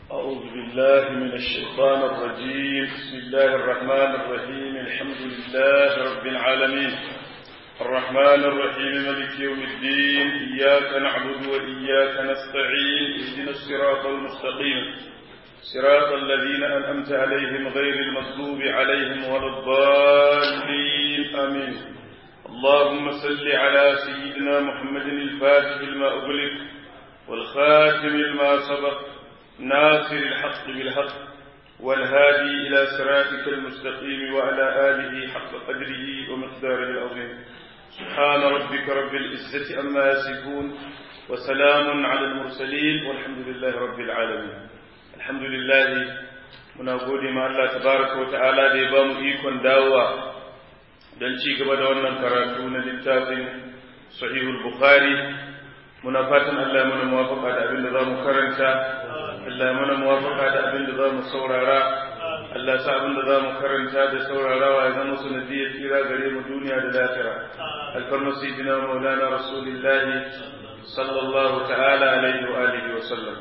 أعوذ بالله من الشيطان الرجيم بسم الله الرحمن الرحيم الحمد لله رب العالمين الرحمن الرحيم ملك يوم الدين إياك نعبد وإياك نستعين اهدنا الصراط المستقيم صراط الذين أنعمت عليهم غير المغضوب عليهم ولا الضالين آمين اللهم صل على سيدنا محمد الفاتح لما أغلق والخاتم لما سبق ناصر الحق بالحق والهادي إلى صراطك المستقيم وعلى آله حق قدره ومقداره العظيم سبحان ربك رب العزة أما يصفون وسلام على المرسلين والحمد لله رب العالمين الحمد لله muna gode ma Allah tabaraka wa ta'ala da ya ba mu ikon dawowa don ci gaba da wannan karatu na littafin sahihul bukhari muna fatan Allah mana muwafaka da abin da za mu karanta Allah mana muwafaka da abin da za mu saurara Allah sa abin da za mu karanta da saurarawa ya zama sanadiyar tsira gare mu duniya da lafiya alfarma sayyidina maulana rasulillahi sallallahu ta'ala alaihi wa alihi wa sallam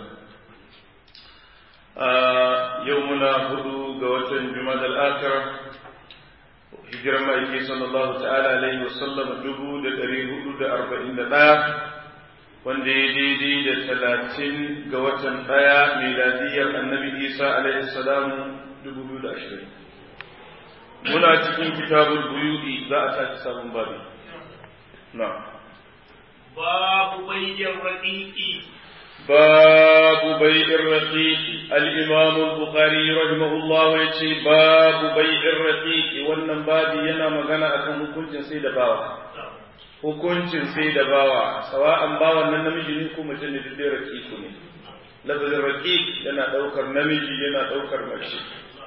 yau muna hudu ga watan jumadal akhirah hijirar ma'aiki sallallahu ta'ala alaihi wa sallam dubu da ɗari hudu da arba'in da ɗaya wanda ya daidai da talatin ga watan ɗaya miladiyar annabi isa alaihi salamu dubu biyu da ashirin muna cikin kitabul buyu'i za a tashi sabon babi na babu bayyan raƙiƙi babu bai'in raqiqi al-imam al-bukhari rahimahullah yace babu bai'in raqiqi wannan babi yana magana akan hukuncin sai da bawa hukuncin sai da bawa sawa'an bawan nan namiji ne ko mace ne duk raqiqu ne lafazin raqiq yana daukar namiji yana daukar mace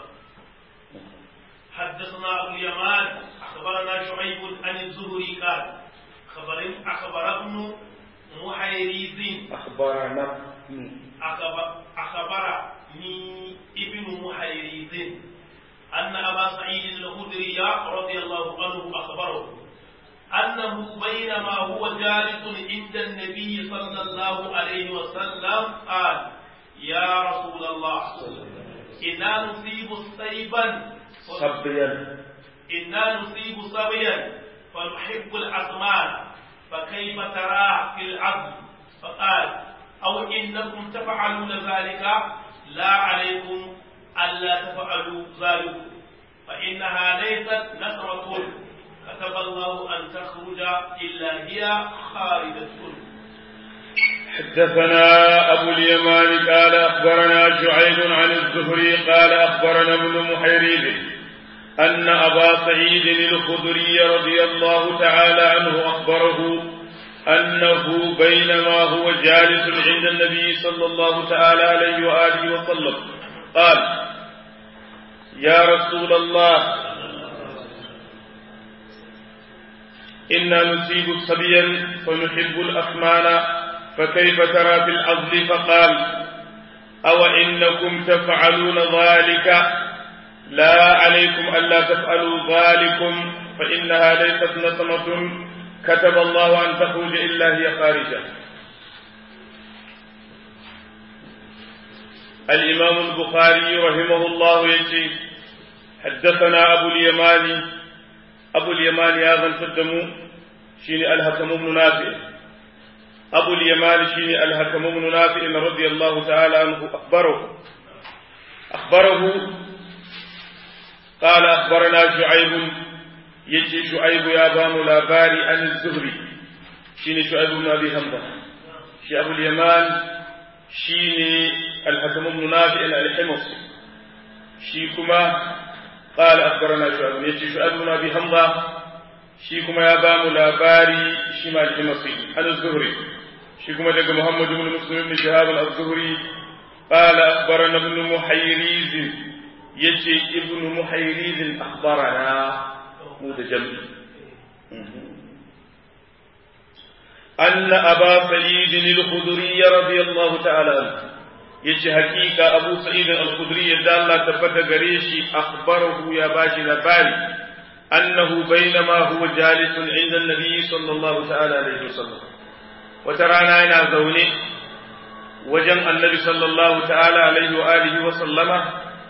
حدثنا أبو اليمان أخبرنا شعيب عن الزهري قال خبر أخبر ابن محيريز أخبرنا أخبرني ابن محيريز أن أبا سعيد الخدري رضي الله عنه أخبره أنه بينما هو جالس عند النبي صلى الله عليه وسلم قال يا رسول الله إنا نصيب صيبا صبيا إنا نصيب صبيا فنحب الأثمان فكيف ترى في العبد فقال أو إنكم تفعلون ذلك لا عليكم ألا تفعلوا ذلك فإنها ليست نثرة كتب الله أن تخرج إلا هي خالدة حدثنا أبو اليمان قال أخبرنا شعيب عن الزهري قال أخبرنا ابن محيريب أن أبا سعيد الخدري رضي الله تعالى عنه أخبره أنه بينما هو جالس عند النبي صلى الله تعالى عليه وآله وسلم قال يا رسول الله إنا نصيب صبيا فنحب الأثمان فكيف ترى في العزل فقال أو إنكم تفعلون ذلك لا عليكم ألا تفعلوا ذلكم فإنها ليست نسمة كتب الله أن تخرج إلا هي خارجة الإمام البخاري رحمه الله يجي حدثنا أبو اليماني أبو اليماني هذا الفدم شيني الهكم بن نافع أبو اليماني شيني الهكم بن نافع رضي الله تعالى عنه أخبره أخبره قال أخبرنا شعيب يجي شعيب يا بام لاباري عن الزهري شيني شعيب بن أبي حمزة شي أبو اليمان شيني الحكم بن نافع الحمصي شي كما قال أخبرنا شعيب يجي شعيب بن أبي حمزة شي كما يا بام لاباري شي الحمصي عن الزهري شي كما دق محمد بن مسلم بن شهاب الزهري قال أخبرنا ابن محيريز يجي ابن محيريز أخبرنا متجمع أن أبا سعيد الخدري رضي الله تعالى عنه yace hakika Abu Sa'id al-Khudri yadda Allah tabbata gare shi akhbarahu ya bashi labari annahu bainama huwa jalisun inda an-nabi sallallahu ta'ala alaihi wasallam wata rana yana zaune wajen annabi sallallahu ta'ala alaihi wa alihi wa sallama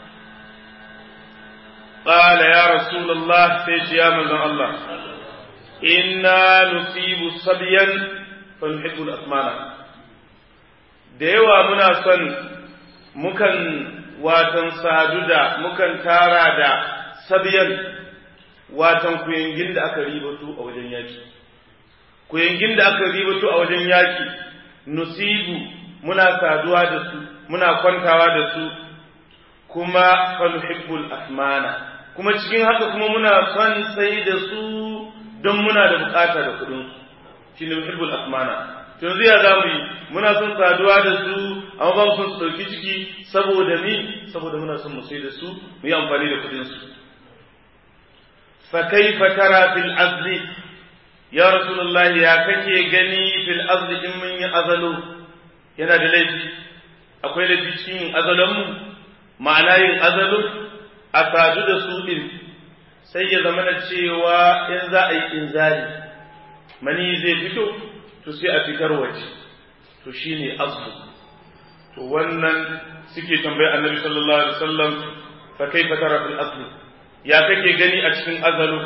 قال يا رسول الله سيش يا من الله إنا نصيب صبيا فنحب الأثمان da yawa muna son mukan watan sadu da mukan tara da sabiyan watan kuyangin da aka ribato a wajen yaki kuyangin da aka ribato a wajen yaki nusibu muna saduwa da su muna kwantawa da su kuma fanuhibbul asmana kuma cikin haka kuma muna son sai da su don muna da bukata da kudin su shine muhibbul asmana yanzu ya za mu yi muna son saduwa da su amma ba mu son su ɗauki ciki saboda ni saboda muna son mu sai da su mu yi amfani da kuɗin su fa kaifa tara fil azli ya rasulullahi ya kake gani fil azli in mun yi azalo yana da laifi akwai laifi cikin yin azalon mu ma'ana yin azalo a sadu da su din sai ya zama na cewa in za a yi inzali mani zai fito to sai a fitar waje to shine azlu to wannan suke tambayi annabi sallallahu alaihi wasallam fa kaifa tara fil azli ya kake gani a cikin azalu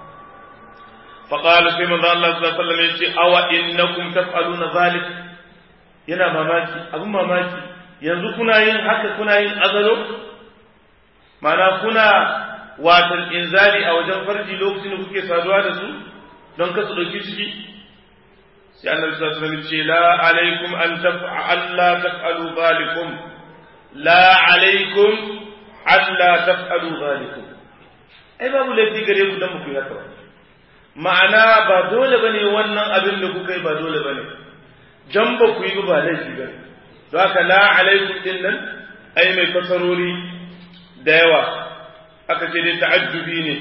fa qala sai manzo Allah sallallahu alaihi wasallam yace awa innakum taf'aluna zalik yana mamaki abun mamaki yanzu kuna yin haka kuna yin azalo ma'ana kuna watan inzali a wajen farji lokacin da kuke saduwa da su don kasu dauki ciki sai annabi sallallahu alaihi wasallam ce la alaikum an taf'al la taf'alu zalikum la alaikum an la taf'alu zalikum ai babu laifi gare ku dan ku yi haka ma'ana ba dole bane wannan abin da kuka yi ba dole bane jan ba ku yi ba laifi bane don haka la alaikum din nan ai mai kasarori da yawa aka ce dai ta'ajjubi ne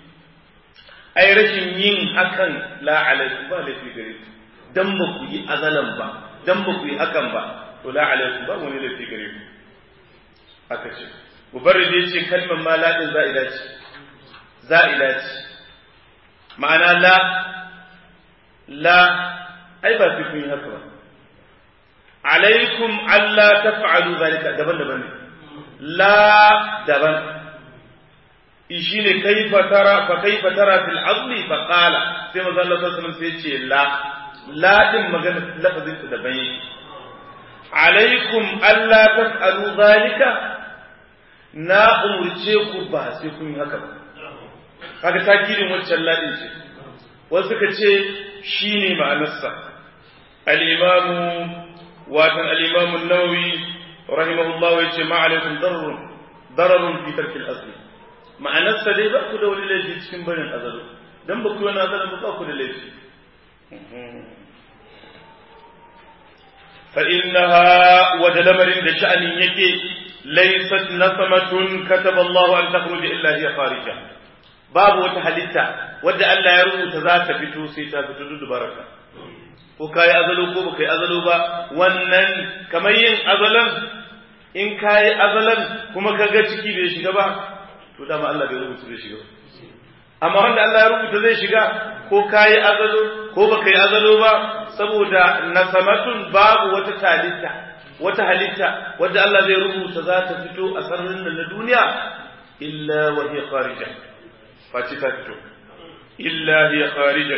ai rashin yin hakan la alaikum ba laifi gare ku dan ba ku yi azalan ba dan ba ku yi hakan ba to la alaikum ba wani laifi gare ku aka ce mubarrid ya ce kalmar ma la din za'ida ce za'ida ce ma'ana la la ai ba sai kun yi haka ba alaikum alla taf'alu zalika daban daban ne la daban shi ne kaifa tara fa kaifa tara fil azli fa qala sai manzo Allah sallallahu alaihi wasallam sai ce la la din magana lafazin ta daban yake alaikum alla taf'alu zalika na umurce ku ba sai kun yi haka ba kaga takirin waccan ladin ce wasu suka ce shine ma'anarsa al-imam watan al-imam an-nawawi rahimahullah yace ma alaikum darrun dararun fi tarki al-asli ma'anarsa dai ba ku da wani laifi cikin barin azalu dan ba ku wani azalu ba ku da laifi فإنها وجلمر لشأن يكي ليست نسمة كتب الله أن تخرج إلا هي خارجة باب وتحلتا ودى ألا يرمو تذات فتو سيتا فتو بركة ko kayi azalo ko baka yi azalo ba wannan kamar yin azalan in kayi azalan kuma kaga ciki bai shiga ba to dama Allah bai rubuta zai shiga amma wanda Allah ya rubuta zai shiga ko kayi azalo ko baka yi azalo ba saboda nasamatun babu wata talitta wata halitta wadda Allah zai rubuta za ta fito a sararin nan na duniya illa wa hiya kharija face ta fito illa hiya kharija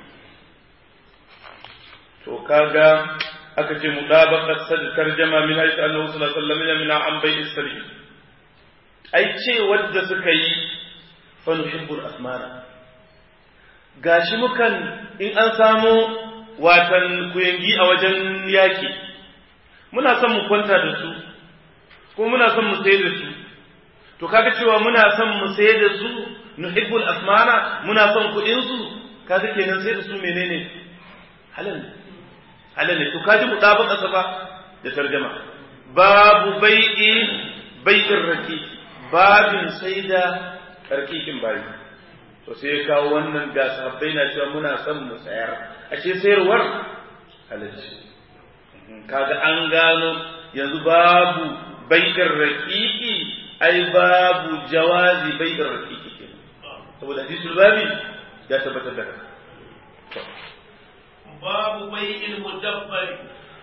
to kaga aka ce mudabaqat sad tarjama min haythu annahu sallallahu alaihi wasallam min an bai isri ai ce wadda suka yi fa nuhibbul asmana gashi mukan in an samu watan kuyangi a wajen yaki muna son mu kwanta da su ko muna son mu sayar da su to kaga cewa muna son mu sayar da su nuhibbul asmana muna son kuɗin su kaga kenan sai da su menene halal halal ne to kaji mutabaka sa ba da tarjama babu bai'i bai'in raki babin sai da karkikin bayi to sai ya kawo wannan ga sahabbai na cewa muna son mu sayar ashe sayarwar halalci kaga an gano yanzu babu bai'in raqiqi ai babu jawazi bai'in raqiqi kenan saboda hadisul babi ya tabbatar da babu bai'il mudabbari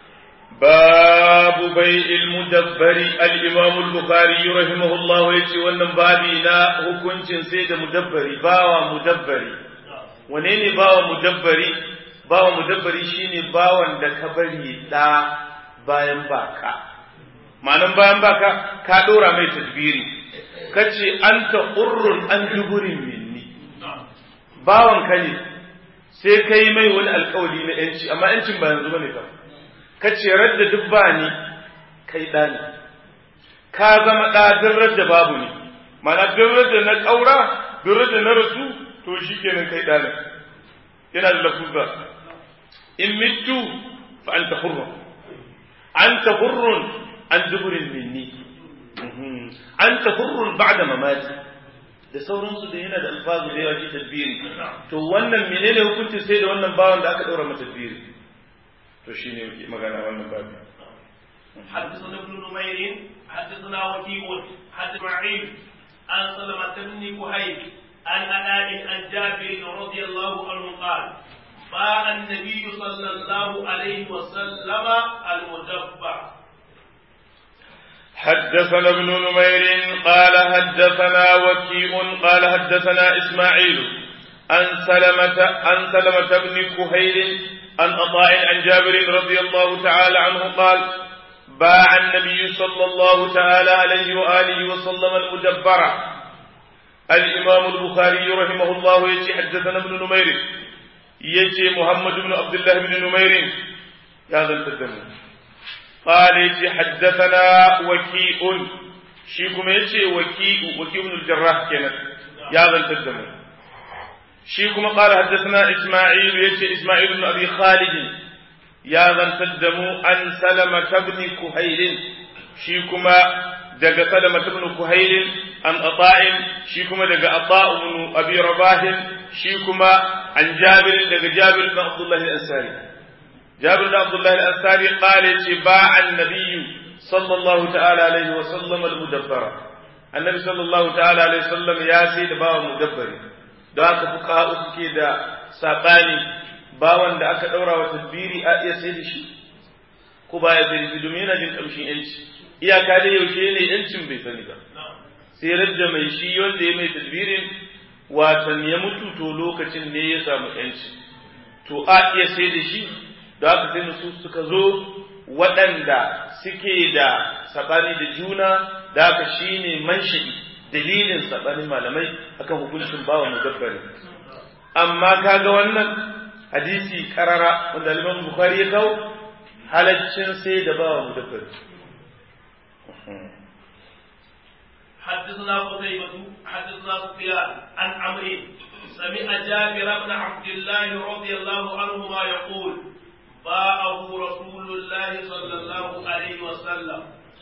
باب بيع المدبر الإمام البخاري رحمه الله يتي wannan babi na hukuncin sai da mudabbari bawa mudabbari wane ne bawa mudabbari bawa mudabbari shine bawan da ka bari da bayan baka ma'anan bayan baka ka dora mai tadbiri kace anta urrun an duburin minni bawan ka ne sai kai mai wani alkawari na yanci amma yancin ba yanzu bane ba ka ce radda duk ba ni kai ɗa ne ka zama ɗa duk da babu ne mana duk da na ƙaura duk da na rasu to shi kenan kai ɗa ne yana da lafuza in mitu fa an ta hurrun an ta hurrun an duburin minni an ta hurrun ba da mamaki da sauransu da yana da alfazu da yawa shi tadbiri to wannan menene hukuncin sai da wannan bawan da aka ɗaura mata tadbiri to shine yake magana wannan babu حدثنا ابن نمير حدثنا وكيع حدث معين عن سلمة بن كهيل عن أناء عن جابر رضي الله عنه قال باع النبي صلى الله عليه وسلم المدبر حدثنا ابن نمير قال حدثنا وكيع قال حدثنا إسماعيل عن سلمة عن سلمة بن كهيل عن عطاء عن جابر رضي الله تعالى عنه قال باع النبي صلى الله تعالى عليه وآله وسلم المدبرة الإمام البخاري رحمه الله يجي حدثنا ابن نمير يجي محمد بن عبد الله بن نمير هذا التدمر قال يجي حدثنا وكيء شيكم يجي وكيء وكيء بن الجراح كانت يا ذا التدمر شيكم قال حدثنا إسماعيل يجي إسماعيل بن أبي خالد يا ذا التدمر عن سلمة بن كهيل شيكما دق سلمة بن كهيل عن أطاء شيكما دق أطاء بن أبي رباه شيكما عن جابر دق جابر بن عبد الله الأنصاري جابر بن عبد الله الأنصاري قال باع النبي صلى الله تعالى عليه وسلم المدبرة النبي صلى الله تعالى عليه وسلم يا سيد باع مدبر da aka fi kawo suke da saɓani bawan da aka ɗaura wa tadbiri a iya sai da shi ko ba ya sai da shi domin yana jin ƙamshin yanci iyaka da yaushe ne yancin bai sani ba sai radda mai shi wanda ya mai tadbirin watan ya mutu to lokacin ne ya samu yanci to a iya sai da shi da aka sai su suka zo waɗanda suke da saɓani da juna da aka shi ne mansha'i dalilin saɓanin malamai akan hukuncin bawa mudabbari amma kaga wannan hadisi karara wanda Imam Bukhari ya kawo halaccin sai da bawa mudabbari حدثنا قتيبة حدثنا سفيان عن عمرو سمع جابر بن عبد الله رضي الله عنهما يقول باعه رسول الله صلى الله عليه وسلم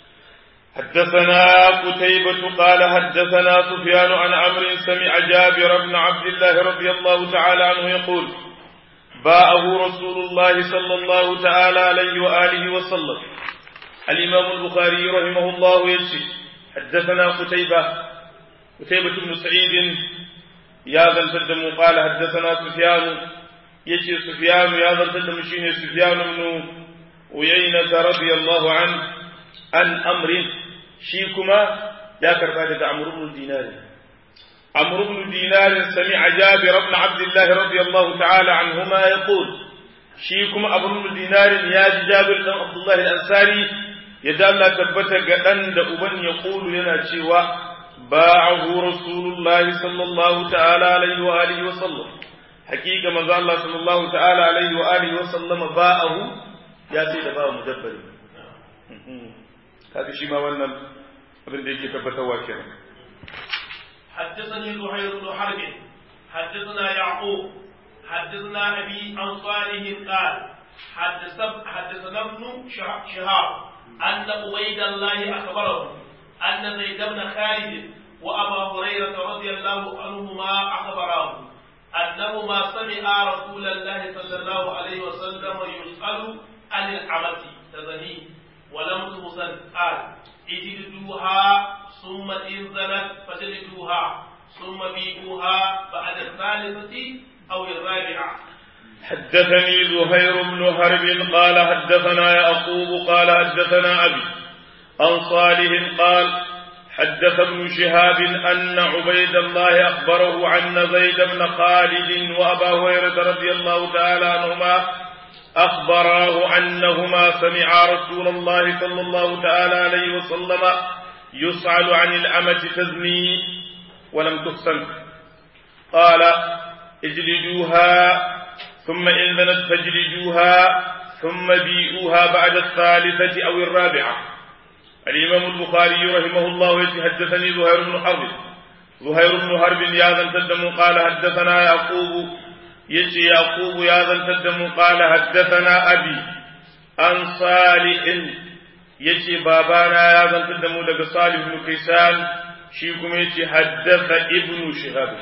حدثنا قتيبة قال حدثنا سفيان عن عمرو سمع جابر بن عبد الله رضي الله تعالى عنه يقول باعه رسول الله صلى الله تعالى عليه وآله وسلم الإمام البخاري رحمه الله يجزي حدثنا قتيبة قتيبة بن سعيد يا ذا الفدم قال حدثنا سفيان يجي سفيان يا ذا الفدم شين سفيان بن ويينة رضي الله عنه عن أمر شيكما يا كربادة عمرو بن دينار عمرو بن دينار سمع جابر بن عبد الله رضي الله تعالى عنهما يقول شيكما أبو بن دينار يا جابر بن عبد الله الأنصاري يدال الله تبت قدن أبن يقول لنا شيوا باعه رسول الله صلى الله تعالى عليه وآله وسلم حقيقة ما الله صلى الله تعالى عليه وآله وسلم باعه يا سيد باع مدبر هذا شيء ما ولنا abin da yake tabbatarwa kenan حدثني زهير بن حرب حدثنا يعقوب حدثنا ابي عن صالح قال حدث حدثنا ابن شهاب ان عبيد الله اخبره ان زيد بن خالد وابا هريره رضي الله عنهما اخبراه انهما سمعا رسول الله صلى الله عليه وسلم يسال عن العمة تزني ولم تحسن قال اجلدوها ثم إن زنت فجلدوها ثم بيئوها بعد الثالثة أو الرابعة حدثني زهير بن حرب قال حدثنا يعقوب قال حدثنا أبي عن صالح قال حدث ابن شهاب أن عبيد الله أخبره عن زيد بن خالد وأبا هريرة رضي الله تعالى عنهما أخبراه أنهما سمعا رسول الله صلى الله تعالى عليه وسلم يسأل عن الأمة تزني ولم تحسن قال اجلدوها ثم إن ذنت فاجلدوها ثم بيئوها بعد الثالثة أو الرابعة الإمام البخاري رحمه الله حدثني زهير بن حرب زهير بن حرب يا ذا تدم قال حدثنا يعقوب يجي يعقوب يا ذا تدم قال حدثنا أبي عن صالح يجي بابانا يا ذا تدم لك صالح بن كيسان شيكم يجي حدث ابن شهاب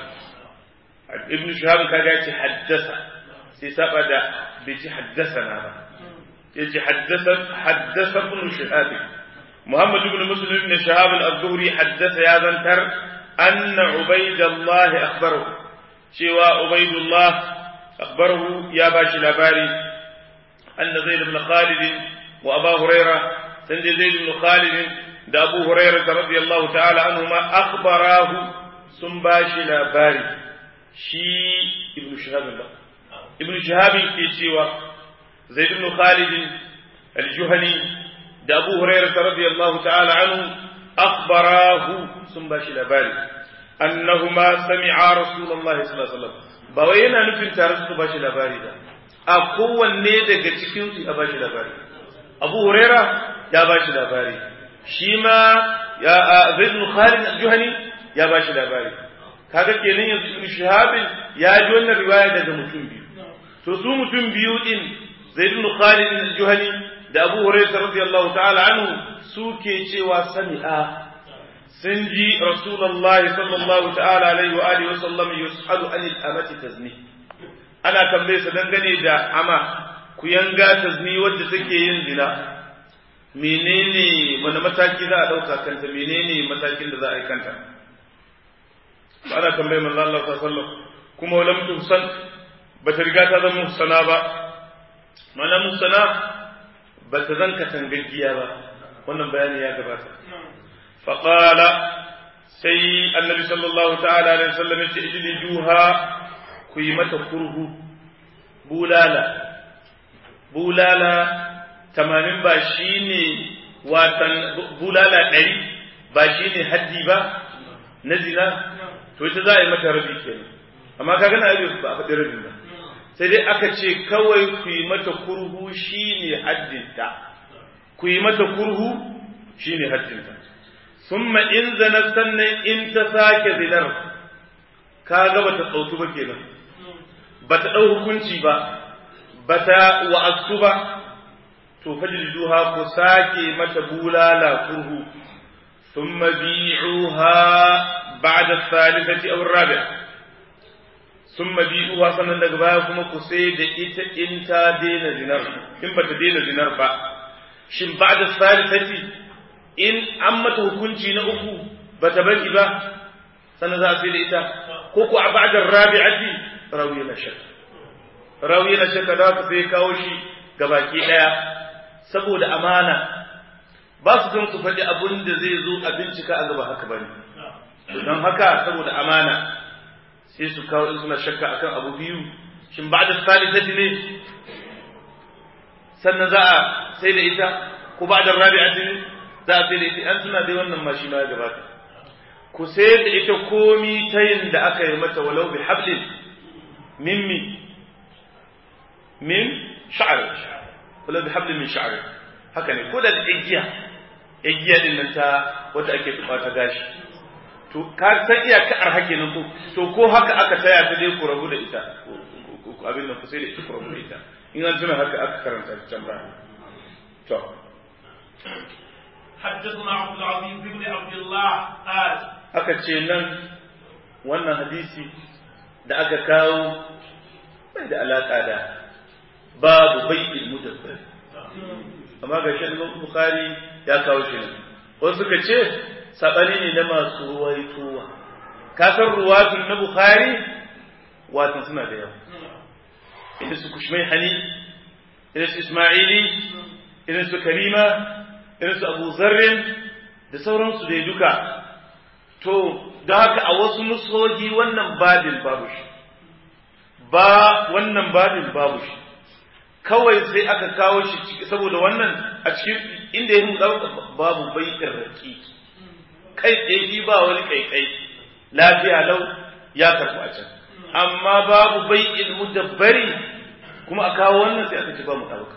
ابن شهاب كذا يجي حدث سيسابة بيجي حدثنا يجي حدث حدث ابن شهاب محمد بن مسلم بن شهاب الزهري حدث يا ذنتر أن عبيد الله أخبره شوى عبيد الله أخبره يا باشي الأباري أن زيد بن خالد وأبا هريرة سند زيد بن خالد دا أبو هريرة رضي الله تعالى عنهما أخبراه sun ba shi labari shi ibn shahab ba ibn shahab ke cewa zaid ibn khalid al-juhani da abu hurairah radiyallahu ta'ala anhu akhbarahu sun ba shi labari annahuma sami'a rasulullahi sallallahu alaihi wasallam ba wai yana nufin tare su ba shi labari ba a kowanne daga cikin su ya ba shi labari abu huraira ya ba shi labari shi ma ya zaid ibn khalid al-juhani ya ba shi labari kaga kenan yanzu ibn shahabin ya ji wannan riwaya daga mutum biyu to su mutum biyu din zaid ibn khalid al-juhani da abu hurairah radiyallahu ta'ala anhu suke cewa sami'a sun ji rasulullahi sallallahu ta'ala alaihi wa alihi wa sallam yus'alu anil amati tazni ana tambaye sa dangane da ama ku yanga tazni wadda take yin zina menene wani mataki za a dauka kanta menene matakin da za a yi kanta ana tambaye manzo Allah sallallahu alaihi wasallam kuma lam tuhsan bata riga ta zama muhsana ba mana muhsana bata zanka tangaggiya ba wannan bayani ya gabata faqala sai annabi sallallahu ta'ala alaihi wasallam ya ce ijliduha ku yi mata kurhu bulala bulala tamanin ba shine watan bulala ɗari ba shine haddi ba na zina to ita za a yi mata rabi kenan amma ka gana abin ba a faɗi rabin ba sai dai aka ce kawai ku yi mata kurhu shine haddinta ku yi mata kurhu shine haddinta summa in zana sannan in ta sake zinar ka ga bata tsautu ba kenan bata ɗau hukunci ba bata wa'astu ba to fajliduha ku sake mata bulala kurhu ثم بيعوها بعد الثالثة أو الرابعة ثم بيعوها sannan daga baya kuma ku sai da ita in ta daina zinar in bata daina zinar ba shin ba'da thalithati in an mata hukunci na uku bata bari ba sannan za a sai da ita ko ku a ba'da rabi'ati rawi na shakka rawi na shakka da ka sai kawo shi gabaki daya saboda amana ba su son su faɗi abin da zai zo a bincika a gaba haka bane don haka saboda amana sai su kawo in suna shakka akan abu biyu shin ba da salisati ne sannan za a sai da ita ko ba da rabi'ati ne za a sai da ita an suna dai wannan ma shi ma ya gabata ku sai da ita komi ta yin da aka yi mata walau bi hablin mimmi min sha'ar walau bi hablin min sha'ar haka ne ko da igiya igiya din nan ta wata ake tuba ta gashi to ka san iyaka arhake nan ko to ko haka aka taya ta dai ku rabu da ita abin nan ku sai da ita ku rabu da ita in an tuna haka aka karanta can ba to حدثنا عبد العزيز بن عبد الله قال aka ce nan wannan hadisi da aka kawo bai da alaka da babu bai'il mudabbir amma ga shi Bukhari ya kawo shi nan wasu suka ce sabani ne na masu ruwaitowa ka san ruwatun na Bukhari watan suna da yawa irin su kushmai hani irin su ismaili irin su karima irin su abu zarrin da sauransu da duka to da haka a wasu nusohi wannan babin babu shi ba wannan babin babu shi kawai sai aka kawo shi saboda wannan a cikin inda ya ɗauka babu baitin raki kai tsaye shi ba wani kaikai lafiya lau ya karɓi a can amma babu bai'in mudabbari kuma a kawo wannan sai aka ci ba mu ɗauka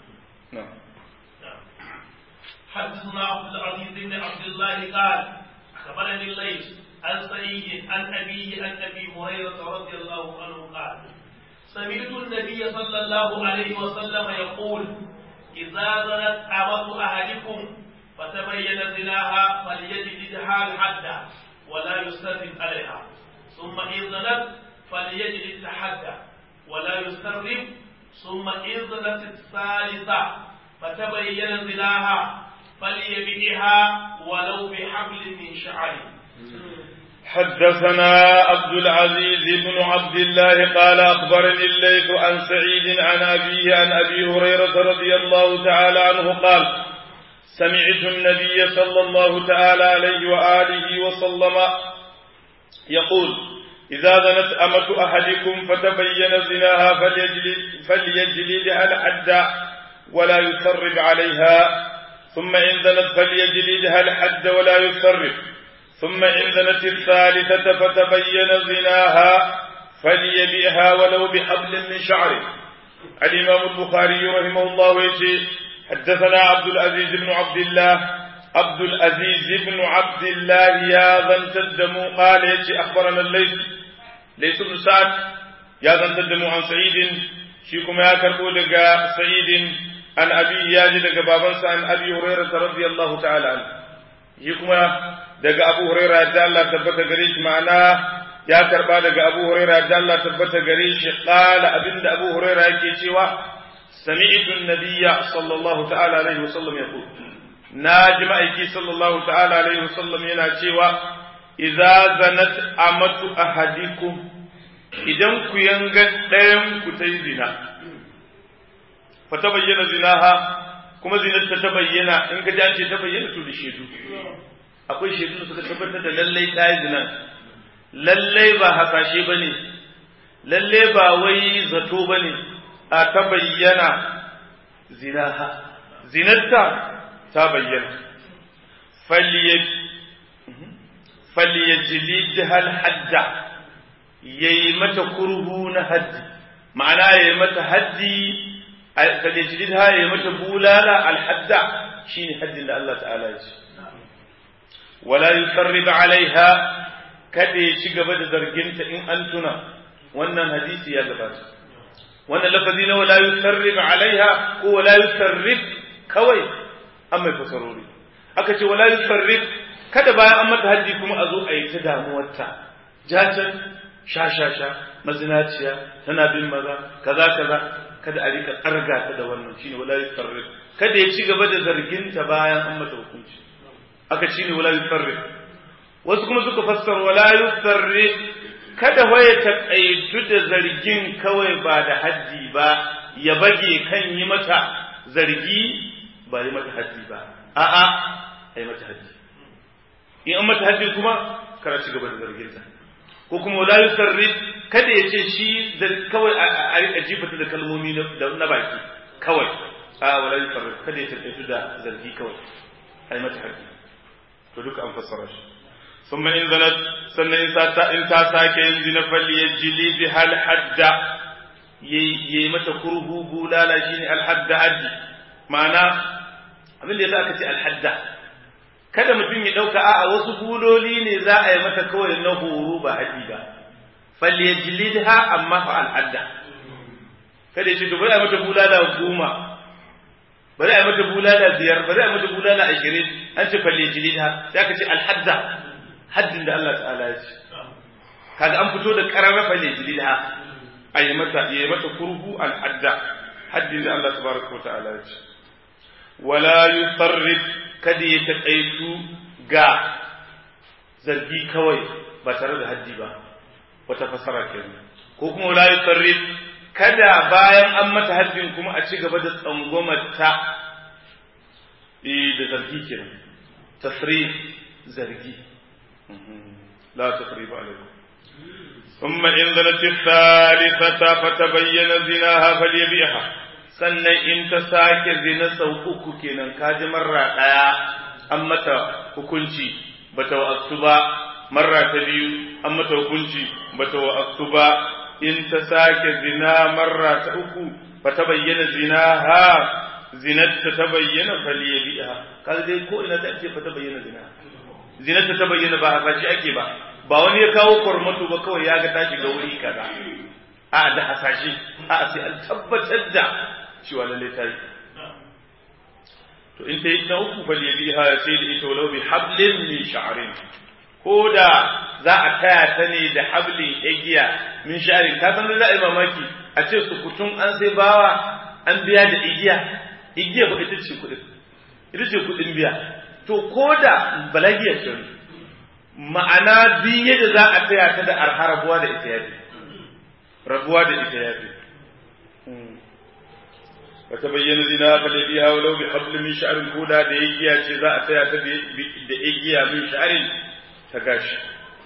حدثنا عبد العزيز بن عبد الله قال أخبرني الليث عن سعيد عن أبيه عن أبي هريرة رضي الله عنه قال سمعت النبي صلى الله عليه وسلم يقول إذا زنت أمة أحدكم فتبين زناها فليجلدها الحد ولا يسترب عليها ثم إن زنت فليجلد الحد ولا يسترب ثم إن زنت الثالثة فتبين زناها فليبيعها ولو بحبل من شعر حدثنا عبد العزيز بن عبد الله قال أخبرني الليث عن سعيد عن أبيه عن أبي هريرة رضي الله تعالى عنه قال سمعت النبي صلى الله تعالى عليه وآله وسلم يقول إذا زنت أمة أحدكم فتبين زناها فليجلد فليجلدها الحد ولا يسرب عليها ثم إن زنت فليجلدها الحد ولا يسرب ثم إن زنت الثالثة فتبين زناها فليبئها ولو بحبل من شعره الإمام البخاري رحمه الله يجي حدثنا عبد العزيز بن عبد الله عبد العزيز بن عبد الله يا ذن تدمو قال يجي أخبرنا الليث ليس بن سعد يا ذن تدمو عن سعيد شيكم يا كربو لقى سعيد عن أبي ياجي لقى بابنسا عن أبي هريرة رضي الله تعالى عنه شيكم daga Abu Huraira da Allah tabbata gare shi ma'ana ya karba daga Abu Huraira da Allah tabbata gare shi qala abinda Abu Huraira yake cewa sami'tu an-nabiyya sallallahu ta'ala alaihi wasallam yaqul naji ma'aiki sallallahu ta'ala alaihi wasallam yana cewa idza zanat amatu ahadikum idan ku yanga ɗayan ku ta yi zina fa ta bayyana zinaha kuma zinar ta ta bayyana in ka ji an ce ta bayyana to da shedu akwai shaidu da suka tabbatar da lallai ta yi zina lallai ba hasashe ba ne lallai ba wai zato ba ne a ta bayyana zinaha zinarta ta bayyana falyajlid hal hadda yayi mata kurhu na haddi ma'ana yayi mata haddi falyajlid ha yayi mata bulala al hadda shine haddin da Allah ta'ala ya ce wala yusarrib alaiha kada ya ci gaba da zarginta in an tuna wannan hadisi ya gabata wannan lafazi na wala yusarrib alaiha ko wala yusarrib kawai an mai fasarori aka ce wala yusarrib kada bayan an mata haddi kuma a zo a yi ta damuwarta jajan sha sha sha mazinaciya tana bin maza kaza kaza kada a rika tsarga ta da wannan shine wala yusarrib kada ya ci gaba da zarginta bayan an mata hukunci aka ci ne wala yusarrif wasu kuma suka fassara wala yusarrif kada waye taƙaitu da zargin kawai ba da haddi ba ya bage kan yi mata zargi ba yi mata haddi ba a'a a yi mata haddi in an mata haddi kuma kara ci gaba da zarginta ko kuma wala yusarrif kada ya ce shi kawai a rika jifata da kalmomi na baki kawai a wala yusarrif kada ya taƙaitu da zargi kawai a yi mata haddi to duka an fassara shi summa in zanat sannan in ta in ta sake yin zina falli yajli bi hal hadda yayi mata kurhu bulala shine al hadda haddi ma'ana abin da yasa aka ce al hadda kada mutum ya dauka a'a wasu buloli ne za a yi mata kawai na horo ba haddi ba falli yajlidha amma fa al hadda kada ya ce to bari a mata bulala goma bari a mata bulala biyar bari a mata bulala ashirin an ce falle jilida sai aka ce alhadda haddin da Allah ta'ala ya ce kaga an fito da kararra falle jilida a yi mata ya yi mata kurhu alhadda haddin da Allah tabaraka wa ta'ala ya ce wala yusarrif kada ya taƙaitu ga zargi kawai ba tare da haddi ba wata fasara kenan ko kuma wala yusarrif kada bayan an mata haddin kuma a ci gaba da tsangwamarta da zargi kenan tasrif zargi la tasrif alaikum ثم إن ظلت الثالثة فتبين زناها فليبيعها sannan in ta sake zina sau uku kenan ka ji marra ɗaya an mata hukunci bata wa'astu ba marra ta biyu an mata hukunci bata wa'astu ba in ta sake zina marra ta uku ba ta bayyana zina ha zinatta ta bayyana faliya bi'a kaga dai ko ina ta ce fa ta bayyana zina zinatta ta bayyana ba hasashi ake ba ba wani ya kawo kormato ba kawai ya ga ta shiga wuri kaza a da hasashi a sai an tabbatar da cewa lalle ta yi to in ta yi ta uku faliya bi'a sai da ita walau bi hablin min sha'rin ko da za a taya ta ne da hablin igiya min sha'rin ka san za a yi mamaki a ce sukutun an sai bawa an biya da igiya igiya ba ita ce kuɗin ita ce kuɗin biya to ko da balagiyar ce ma'ana biye da za a taya ta da arha rabuwa da ita yafi rabuwa da ita yafi wata bayyana zina fa da biya walau bi habl min sha'rin ko da da igiya ce za a taya ta da igiya min sha'rin ta gashi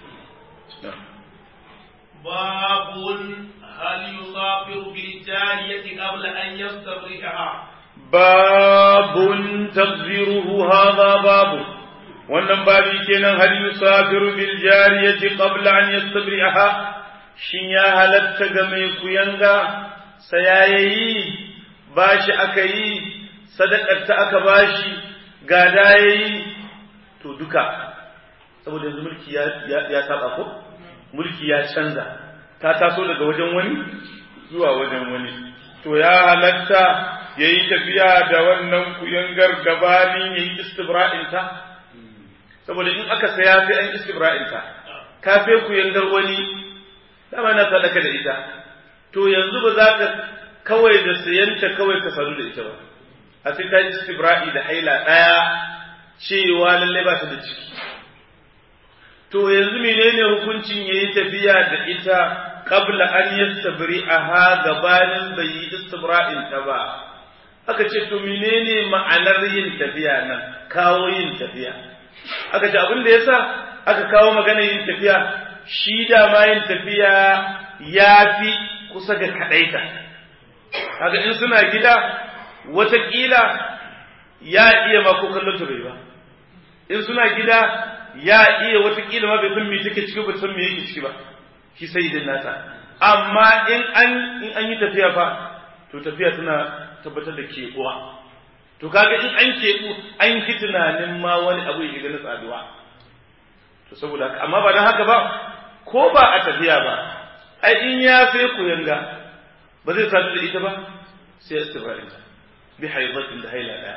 باب هل يصافر بالجارية قبل أن يستبرئها باب تقديره هذا باب wannan babi kenan hal yusafiru bil jariyati qabla an yastabri'aha shin ya halatta ga mai kuyanga sayayayi bashi aka yi sadakar ta aka bashi gada yayi to duka saboda yanzu mulki ya ya saba ko mulki ya canza ta taso daga wajen wani zuwa wajen wani to ya halatta ya yi tafiya da wannan kuyangar gabanin ya yi istibra'inta saboda in aka saya sai an istibra'inta ka sai kuyangar wani dama na sadaka da ita to yanzu ba za ka kawai da sayanta kawai ka sadu da ita ba a sai ta yi istibra'i da haila ɗaya cewa lallai ba ta da ciki to yanzu menene hukuncin ya yi tafiya da ita qabla an yastabri'aha gabanin bai yi istibra'in ta ba aka ce to menene ma'anar yin tafiya nan kawo yin tafiya aka ce abin da yasa aka kawo magana yin tafiya shi da ma yin tafiya ya fi kusa ga kadaita kaga in suna gida watakila ya iya ma ko kallon ta bai ba in suna gida ya iya watakila ma bai san me take ciki ba san me yake ciki ba shi sai idan nata amma in an in an yi tafiya fa to tafiya tana tabbatar da keɓuwa to kaga in an keɓu an fi tunanin ma wani abu ya na tsaduwa to saboda haka amma ba don haka ba ko ba a tafiya ba ai in ya sai ku yanga ba zai sadu da ita ba sai ya istibra'in bi haizatin da haila daya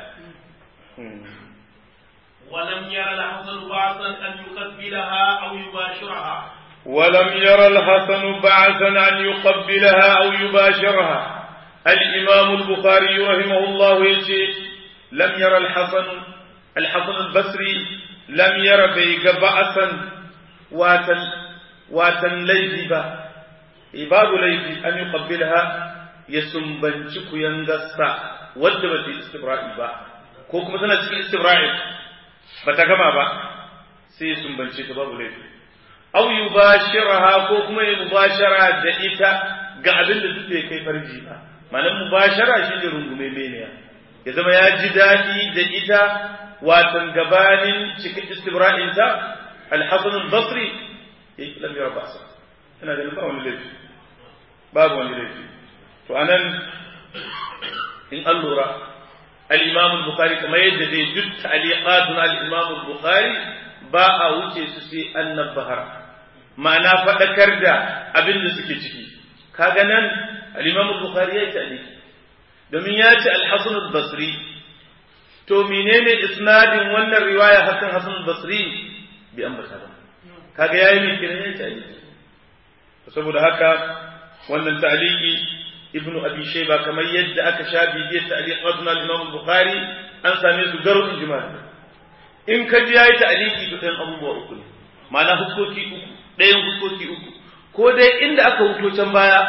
ولم ير الحسن بعثا أن يقبلها أو يباشرها ولم ير الحسن بعثا أن يقبلها أو يباشرها الإمام البخاري رحمه الله يجي لم ير الحسن الحسن البصري لم ير بيق بأسا واتن واتن ليفي با باب ليفي أن يقبلها يسنبنشك ينغسا ودبت استبراء با كوكما سنة استبراء بتكما با سي سنبنشك باب ليفي aw yubashiraha ko kuma ya mubashara da ita ga abin da duk bai kai farji ba malam mubashara shine rungume meniya ya zama ya ji daɗi da ita watan gabanin cikin istibra'in ta al-hasan al-basri ya lam yara ba'sa ina ganin ba wani laifi babu wani laifi to anan in an lura al-imam al-bukhari kamar yadda dai duk ta'liqatun al-imam al-bukhari ba a wuce su sai an nabbahara ma'ana faɗakar da abin da suke ciki kaga nan al-Imam Bukhari ya yi domin ya ce al-Hasan al-Basri to menene isnadin wannan riwaya hakan Hasan al-Basri bi ambata ba kaga yayi ne kiran ya ta'liqi saboda haka wannan ta'liqi ibnu abi shayba kamar yadda aka sha bibiyar ta'liqatun al-Imam Bukhari an same su garu ijma'i in ka ji yayi ta'liqi to ɗan abubuwa uku ne ma'ana hukoki uku ɗayan hukoki uku ko dai inda aka huto can baya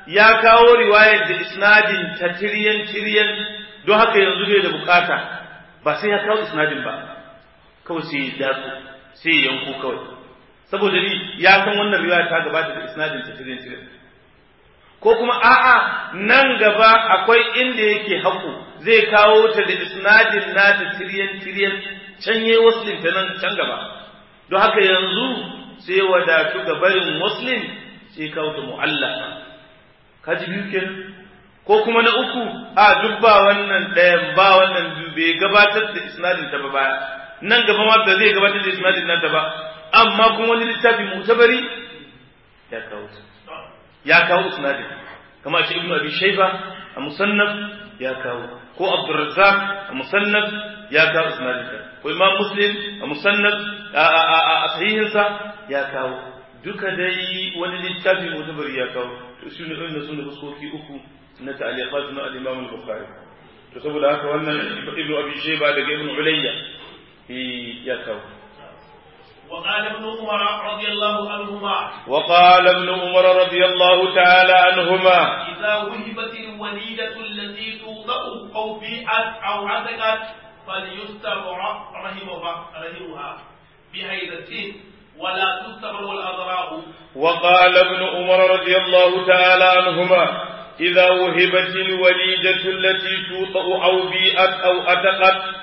ya kawo riwayar da isnadin ta tiryan tiryan don haka yanzu bai da bukata ba sai ya kawo isnadin ba kawai sai ya datsu sai ya yanko kawai saboda ni ya san wannan riwaya ta gabata da isnadin ta tiryan tiryan ko kuma a'a nan gaba akwai inda yake haƙo zai kawo ta da isnadin nata tiryan tiryan can yayi waslin ta nan can gaba don haka yanzu sai wadatu ga barin muslim sai kawo ta mu'allaka kaji biyu kenan ko kuma na uku a duk ba wannan ɗayan ba wannan biyu bai gabatar da isnadin ta ba baya nan gaba ma ba zai gabatar da isnadin nan ta ba amma kuma wani littafi mutabari ya kawo ya kawo isnadin kama ce ibnu abi shayba a musannaf ya kawo ko abdurrazzaq a musannaf ya kawo isnadin ta ko imam muslim a musannaf a sahihinsa ya kawo duka dai wani littafi mutabari ya kawo to shi ne irin sun da fuskoki uku na ta'liqat na al-imam al-bukhari to saboda haka wannan ibnu abi shayba daga ibnu ulayya ya kawo وقال ابن عمر رضي الله عنهما وقال ابن عمر رضي الله تعالى عنهما إذا وهبت الوليدة التي توضع أو بيئت أو عتقت فليستبرأ رحمها رحمها بهيبة ولا تستبر الأضراء وقال ابن عمر رضي الله تعالى عنهما إذا وهبت الوليدة التي توطأ أو بيئت أو أتقت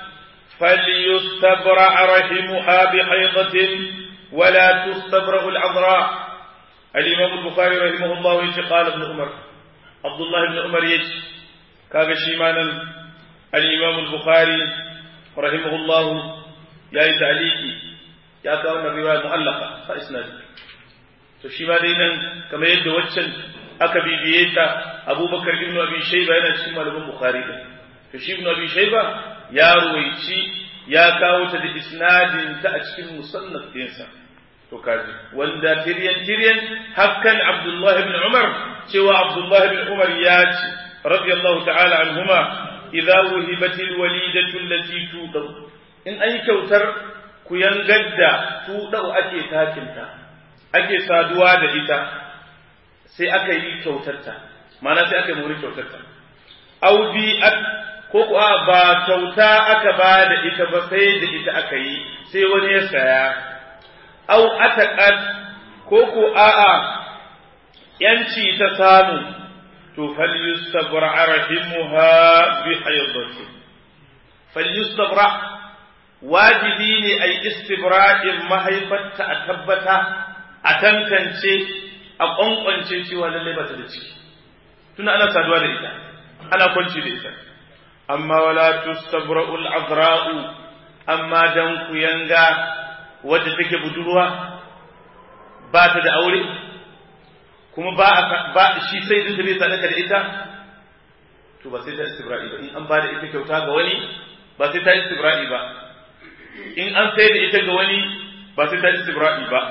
فليستبرع رحمها بحيضة ولا تستبرأ العذراء الإمام البخاري رحمه الله يجي قال ابن عمر عبد الله بن عمر يجي كاغا شيمانا الإمام البخاري رحمه الله يا تعليقي ya kawo wannan riwaya mu'allaka fa isnadi to shi ma dai nan kamar yadda waccan aka bibiye ta Abubakar ibn Abi Shayba yana cikin malaman Bukhari din to shi ibn Abi Shayba ya ruwaici ya kawo ta da isnadin ta a cikin musannaf dinsa to kaji wanda tiryan tiryan hakkan Abdullah ibn Umar cewa Abdullah ibn Umar ya ce radiyallahu ta'ala anhuma idza wuhibatil walidatu allati tudau in an yi kyautar ku yangar da tuɗau ake takinta, ake saduwa da ita, sai aka yi kyautarta, mana sai aka yi muri kyautarta. Audi ko kuwa ba kyauta aka ba da ita ba sai da ita aka yi, sai wani ya saya. Au ataƙat ko ko a'a ‘yanci ta samu, to falyustabra rahimuha bi hayyadati. Falyustabra wajibi ne a yi istibra'in mahaifarta a tabbata a tantance a ƙwanƙwance cewa lallai ba ta da ciki tuna ana saduwa da ita ana kwanci da ita amma wala tustabra'ul azra'u amma dan ku yanga wadda take budurwa ba ta da aure kuma ba ba shi sai din bai sadaka da ita to ba sai ta istibra'i ba in an ba da ita kyauta ga wani ba sai ta istibra'i ba in an sai da ita ga wani ba sai ta istibra'i ba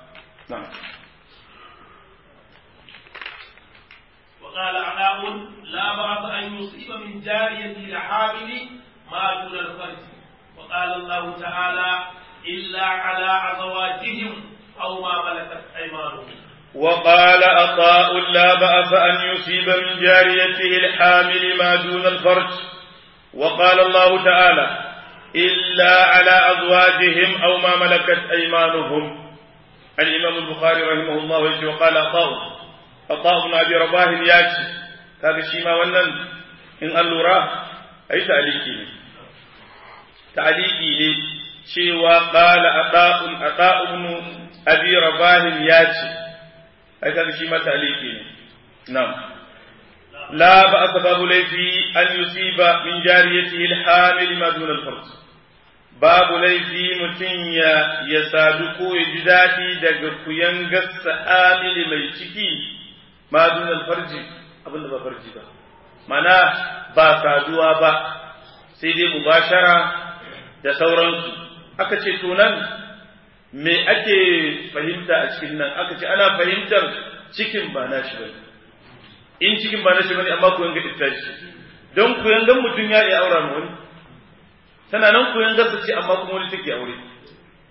وقال علاء لا بأس أن يصيب من جاريته الحامل ما دون الفرج وقال الله تعالى إلا على أزواجهم أو ما ملكت أيمانهم وقال عطاء لا بأس أن يصيب من جاريته الحامل ما دون الفرج وقال الله تعالى إلا على أزواجهم أو ما ملكت أيمانهم الإمام البخاري رحمه الله يجي وقال عطاء عطاء بن أبي رباه ياتي كذا شيما ونن إن اللورا أي تعليقي لي تعليقي لي شيوا قال عطاء عطاء بن أبي رباه ياتي أي كذا شيما تعليقي لي نعم لا بأس باب ليفي أن يصيب من جاريته الحامل ما دون الفرج babu laifi mutum ya ya sadu ko ya ji daɗi daga kuyangarsa amili mai ciki ma dunal farji abinda ba farji ba mana ba saduwa ba sai dai mubashara da sauransu aka ce to nan me ake fahimta a cikin nan aka ce ana fahimtar cikin ba na shi bane in cikin ba na shi bane amma kuyanga ita shi don kuyangan mutum ya iya aura ma wani tana nan koyon gasa ce amma kuma wani take aure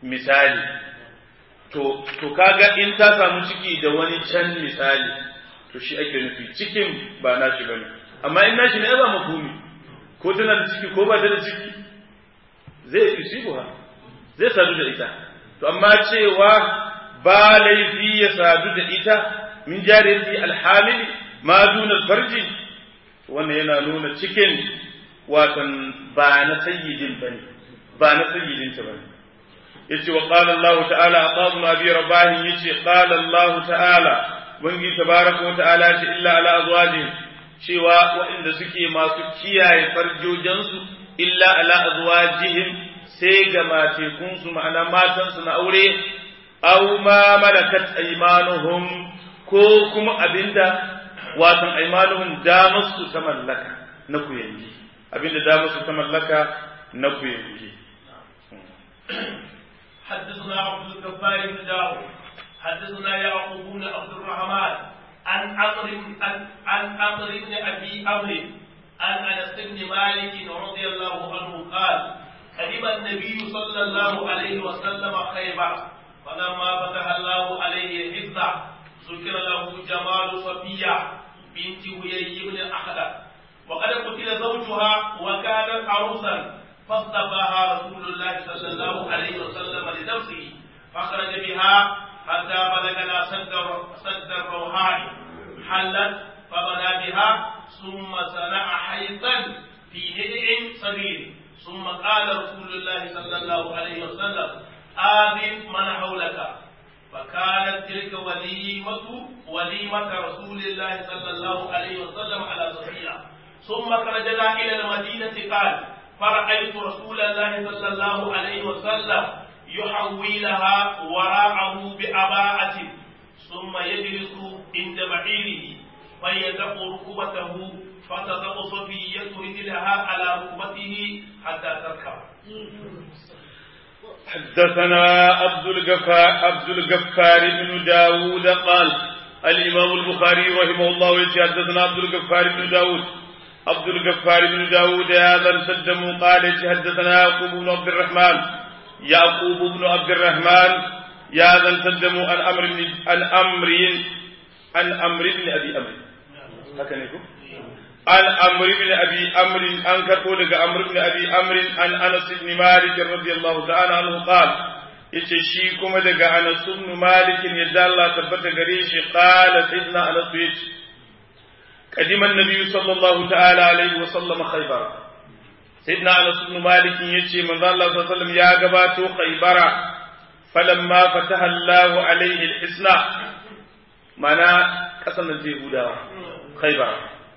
misali to to kaga in ta samu ciki da wani can misali to shi ake nufi cikin ba nashi bane amma in nashi ne ba mafhumi ko tana da ciki ko ba ta da ciki zai yusibuha zai sadu da ita to amma cewa ba laifi ya sadu da ita min jariyati alhamili ma duna farji wannan yana nuna cikin watan ba na sayyidin bane ba na sayyidin ta bane yace wa qala Allah ta'ala aqamu abi rabahi yace qala Allah ta'ala wangi tabaraka wa ta'ala ce illa ala azwajihim cewa waɗanda suke masu kiyaye farjojansu illa ala azwajihim sai ga matekunsu ma'ana matansu na aure aw ma malakat aymanuhum ko kuma abinda watan aymanuhum damarsu ta mallaka na kuyangi abinda damarsu ta mallaka na kuyangi حدثنا عبد الجبار بن داود حدثنا يعقوب بن عبد الرحمن عن عمرو عن عمرو بن ابي عمرو عن انس بن مالك رضي الله عنه قال قدم النبي صلى الله عليه وسلم خيبر فلما فتح الله عليه الحفظ ذكر له جمال صفيه بنت هيي بن اخلق وقد قتل زوجها وكانت عروسا فاصطفاها رسول الله صلى الله عليه وسلم لنفسه فخرج بها حتى بلغنا سد سد الروحان حلت فبنى بها ثم صنع حيطا في هدع صغير ثم قال رسول الله صلى الله عليه وسلم آذن من حولك فكانت تلك وليمة وليمة رسول الله صلى الله عليه وسلم على صفية ثم خرجنا إلى المدينة قال فرأيت رسول الله صلى الله عليه وسلم يحولها وراءه بأباءة ثم يجلس عند بعيره فيدق ركبته فتضع صفية رجلها على ركبته حتى تركب حدثنا عبد الغفار عبد الغفار بن داود قال الإمام البخاري رحمه الله حدثنا عبد الغفار بن داود عبد الغفار بن داود هذا السدم قال حدثنا يعقوب بن عبد الرحمن يعقوب بن عبد الرحمن يا ذا السدم عن أمر عن أمر عن أمر بن أبي أمر هكذا يقول عن أمر بن أبي أمر أن كتب أمر بن أبي أمر عن أنس بن مالك رضي الله تعالى عنه قال yace shi kuma daga Anas ibn Malik yadda Allah tabbata gare shi qala sayyidina Anas yace قدم النبي صلى الله تعالى عليه وسلم خيبر سيدنا انس بن مالك يجي من الله صلى الله عليه وسلم يا غباتو خيبر فلما فتح الله عليه الحسنى معنى قسم اليهودا خيبر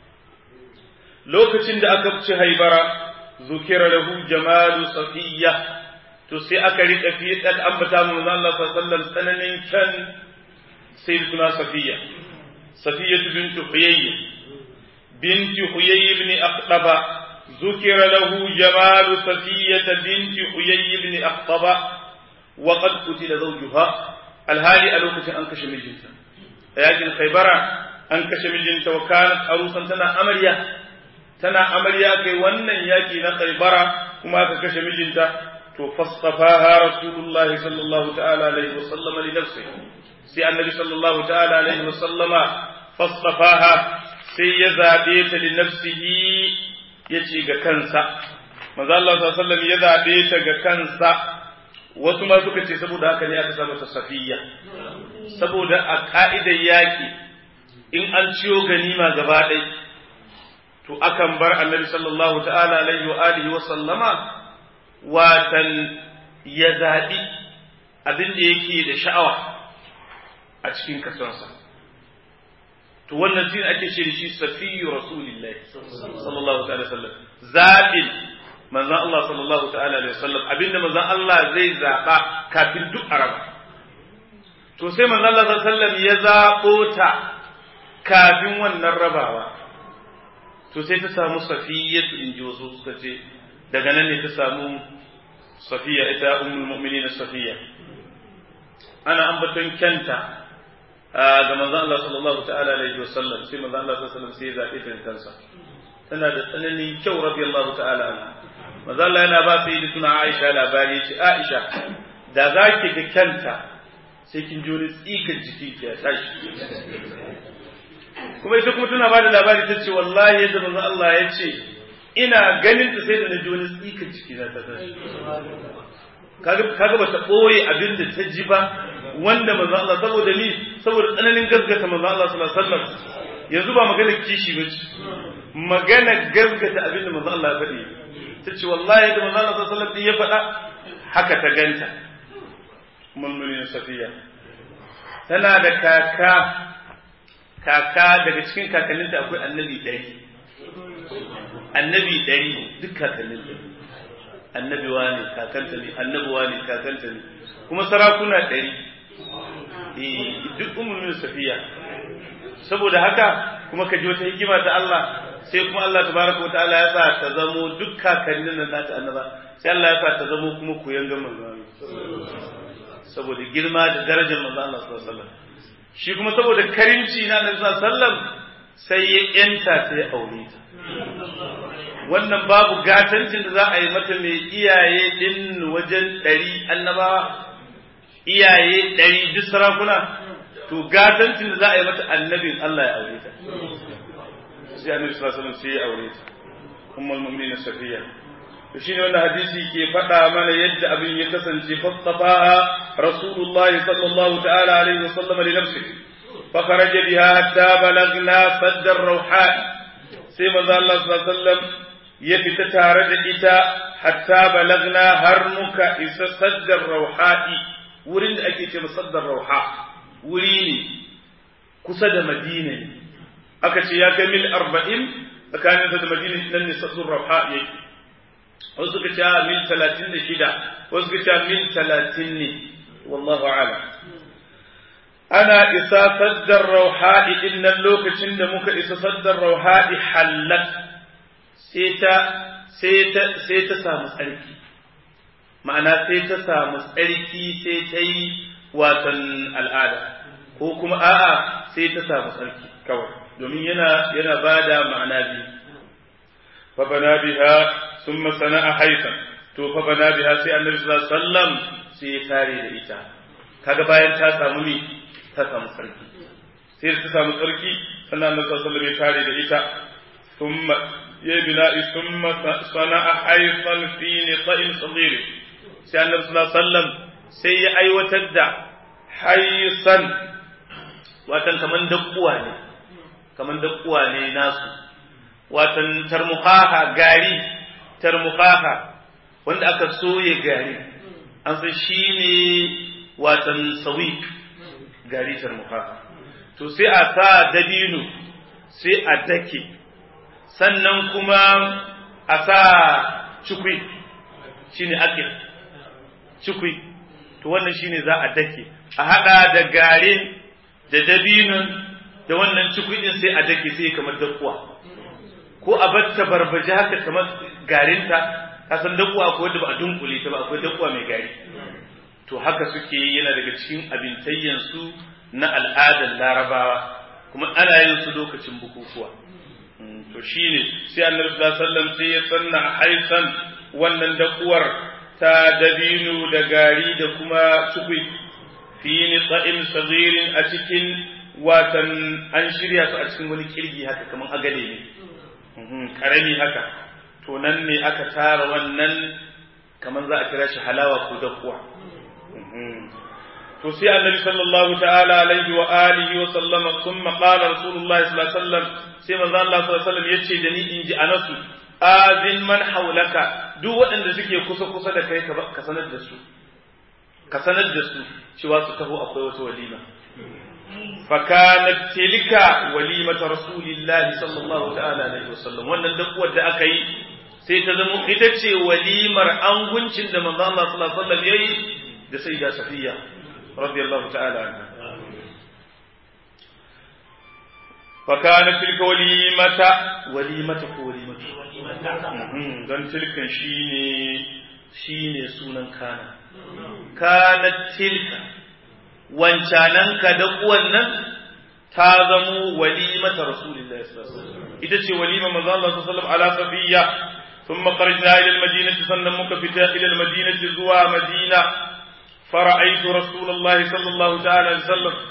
lokacin da aka fice haibara zukira lahu jamalu safiya to sai aka rika fi dan ambata mu Allah sallallahu alaihi wasallam tsananin kan sayyiduna safiya safiya bint huyayy بنت حيي بن أخطب ذكر له جمال صفية بنت حيي بن أخطب وقد قتل زوجها الهالي ألوكة أنكش مجنتا لكن خيبرة أنكش مجنتا وكانت عروسا تنا أمريا تنا أمريا كي ونن ياكي خيبرة كما كش مجنتا فاصطفاها رسول الله صلى الله تعالى عليه وسلم لنفسه سي النبي صلى الله تعالى عليه وسلم فاصطفاها sai ya zaɓe ta da nafsihi ya ce ga kansa manzo Allah sallallahu ya zaɓe ta ga kansa wasu ma suka ce saboda haka ne aka sa mata safiya saboda a ka'idar yaƙi in an ciyo ganima gaba ɗai to akan bar annabi sallallahu ta'ala alaihi wa alihi wa sallama watan ya zaɓi abin da yake da sha'awa a cikin kasonsa to wannan shi ake ce shi safiyu rasulillahi sallallahu ta'ala sallam zaɓin manzon Allah sallallahu ta'ala alaihi wasallam abinda manzon Allah zai zaɓa kafin duk araba to sai manzon Allah sallallahu alaihi wasallam ya zaɓo ta kafin wannan rabawa to sai ta samu safiyatu in ji wasu suka ce daga nan ne ta samu safiya ita ummul mu'minin safiya ana ambaton kyanta ga manzon Allah sallallahu ta'ala alaihi wasallam sai manzon Allah sallallahu alaihi wasallam sai ya zabe ta kansa tana da tsananin kyau radiyallahu ta'ala anha manzon Allah yana ba sai suna Aisha labari ce Aisha da zaki ga kyanta sai kin ji wani tsikan jiki ki ya tashi kuma ita kuma tana bada labari ta ce wallahi yadda manzo Allah ya ce ina ganin ta sai da na ji wani tsikan ciki na ta tashi kaga kaga bata boye abin da ta ji ba wanda manzo Allah saboda ni saboda tsananin gaskata manzo Allah sallallahu alaihi wasallam yanzu ba magana kishi ba ce magana gaskata abin da manzo Allah ya faɗi ta ce wallahi da manzo Allah sallallahu alaihi wasallam ya faɗa haka ta ganta mulmulin safiya tana da kaka kaka daga cikin kakanninta akwai annabi ɗari annabi ɗari duk kakanninta annabi wane kakanta ne annabi wane kakanta ne kuma sarakuna ɗari duk umulmin safiya saboda haka kuma ka ji wata hikima ta Allah sai kuma Allah tabaraka wa ta'ala ya sa ta zamo duk kakannin nan nata annaba sai Allah ya sa ta zamo kuma koyan ga manzo saboda girma da darajar manzo Allah sallallahu alaihi wasallam shi kuma saboda karimci na Annabi sallallahu alaihi wasallam sai ya yanta sai ya aure ta wannan babu gatancin da za a yi mata mai iyaye din wajen ɗari annabawa iyaye ɗari duk sarakuna to gatancin da za a yi mata annabin Allah ya aure ta sai annabi sallallahu alaihi wasallam sai ya aure ta ummul mu'minin safiya to shine wannan hadisi ke faɗa mana yadda abin ya kasance fastafaha rasulullahi sallallahu ta'ala alaihi wasallam li nafsihi fa kharaja biha hatta balagna sadd ar-rawha sai manzo Allah sallallahu alaihi wasallam ya fita tare da ita hatta balagna har muka isa sadd ar-rawha'i wurin da ake ce sadd ar-rawha wuri ne kusa da Madina ne aka ce ya kai mil arba'in tsakanin da madina nan ne sassun rafa yake wasu suka ce mil talatin da shida wasu suka ce mil talatin ne wallahu ala ana isa saddar rauha'i din nan lokacin da muka isa saddar rauha'i hallat sai ta sai ta sai ta samu tsarki ma'ana sai ta samu tsarki sai ta yi watan al'ada ko kuma a'a sai ta samu tsarki kawai domin yana yana bada ma'ana biyu fa bana biha thumma sana'a haifan to fa bana biha sai annabi sallallahu alaihi wasallam sai ya tare da ita kaga bayan ta samu ni ta samu sarki sai ta samu sarki sannan annabi sallallahu alaihi wasallam ya tare da ita thumma ya bina'i thumma sana'a haifan fi nita'in sadir sai annabi sallallahu alaihi wasallam sai ya aiwatar da haisan watan kaman dakkuwa ne kamar dakkuwa ne nasu watan tarmuhaha gari tarmuhaha wanda aka soye gari an san shi ne watan sawik gari tarmuhaha to sai a sa dabino sai a dake sannan kuma a sa cikwi shine akil cikwi to wannan shine za a dake a hada da garin da dabinon da wannan cikudin sai a dake sai kamar dakuwa ko a batta barbaje haka kamar garinta ka san dakuwa ko wanda ba a dunkule ta ba akwai dakuwa mai gari to haka suke yana daga cikin abintayyan su na al'adar larabawa kuma ana yin su lokacin bukukuwa to shine sai annabi sallallahu alaihi wasallam sai ya sanna haisan wannan dakuwar ta dabino da gari da kuma cikui fi nisa'in sagirin a cikin watan an shirya su a cikin wani kirgi haka kamar agale ne karami haka to nan ne aka tara wannan kamar za a kira shi halawa ko dakuwa to sai annabi sallallahu ta'ala alaihi wa alihi wa sallama thumma qala rasulullah sallallahu alaihi wasallam sai manzo Allah sallallahu alaihi wasallam yace da ni in ji anasu azin man haulaka duk waɗanda suke kusa kusa da kai ka sanar da su ka sanar da su cewa su taho akwai wata walima فكانت تلك وليمة رسول الله صلى الله تعالى عليه وسلم wannan dakuwar da aka yi sai ta zama ita ce walimar anguncin da manzo Allah sallallahu alaihi wasallam yayi da sayyida Safiya radiyallahu ta'ala anha فكانت تلك وليمة وليمة وليمة dan tilkan shine shine sunan kana kanat tilka wancananka da uwannan ta zamo walimata rasulillahi sallallahu alaihi wasallam ita ce walima manzo Allah sallallahu alaihi wasallam ala safiya thumma kharajna ila almadinati sannan muka fita ila almadinati zuwa madina fara'aytu rasulullahi sallallahu ta'ala alaihi wasallam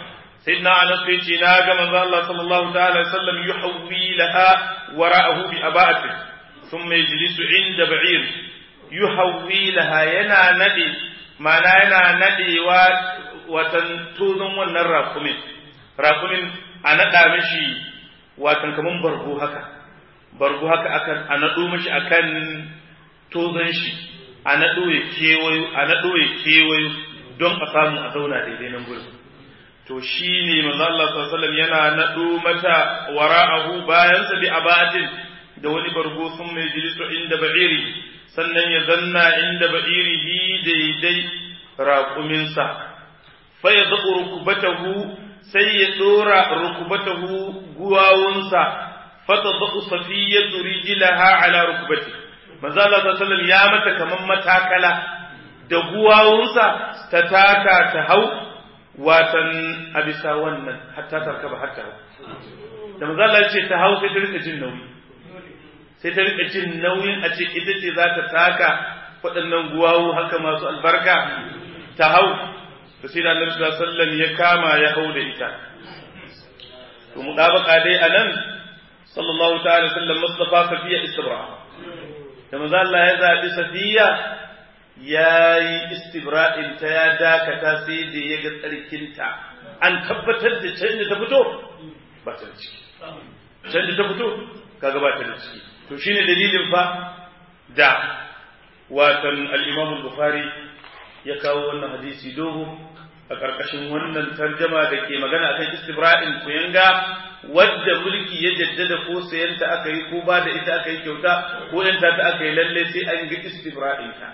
sayyidina anas sai ce na ga manzo Allah sallallahu ta'ala alaihi wasallam yuhawwi laha wara'ahu bi aba'ati thumma yajlisu inda ba'ir yuhawwi laha yana nade ma'ana yana nadewa watan tozon wannan rakumin rakumin a nada mishi watan kaman bargo haka bargo haka akan a nado mishi akan tozon shi a nado ya kewayo a nado ya kewayo don a samu a zauna daidai nan gurin to shi ne manzo Allah sallallahu alaihi yana nado mata wara'ahu bayan sa bi abatin da wani bargo sun mai jilisu inda ba'iri sannan ya zanna inda ba'irihi daidai raƙuminsa fa ya zaɓo rukubatahu sai ya ɗora rukubatahu guwawunsa fa ta zaɓo safiyatu rijilaha ala rukubati manzo Allah sallallahu ya mata kaman matakala da guwawunsa ta taka ta hau watan a bisa wannan hatta tarkaba hatta da manzo Allah ce ta hau sai ta rika jin nauyi sai ta rika jin nauyin a ce ita ce za ta taka waɗannan guwawu haka masu albarka ta hau to sai da Annabi sallallahu alaihi wasallam ya kama ya hau da ita to mudabaka dai anan sallallahu ta'ala sallam mustafa safiya istibra da manzo Allah ya zabi safiya ya yi istibra'in ta ya dakata sai da ya ga tsarkinta an tabbatar da can da ta fito ba ta da ciki can da ta fito kaga ba ta da ciki to shine dalilin fa da watan al-Imam al-Bukhari ya kawo wannan hadisi dogo a ƙarƙashin wannan tarjama da ke magana akan istibra'in kuyanga wadda mulki ya jaddada ko sayanta aka yi ko ba da ita aka yi kyauta ko yanta ta aka yi lalle sai an ga istibra'in ta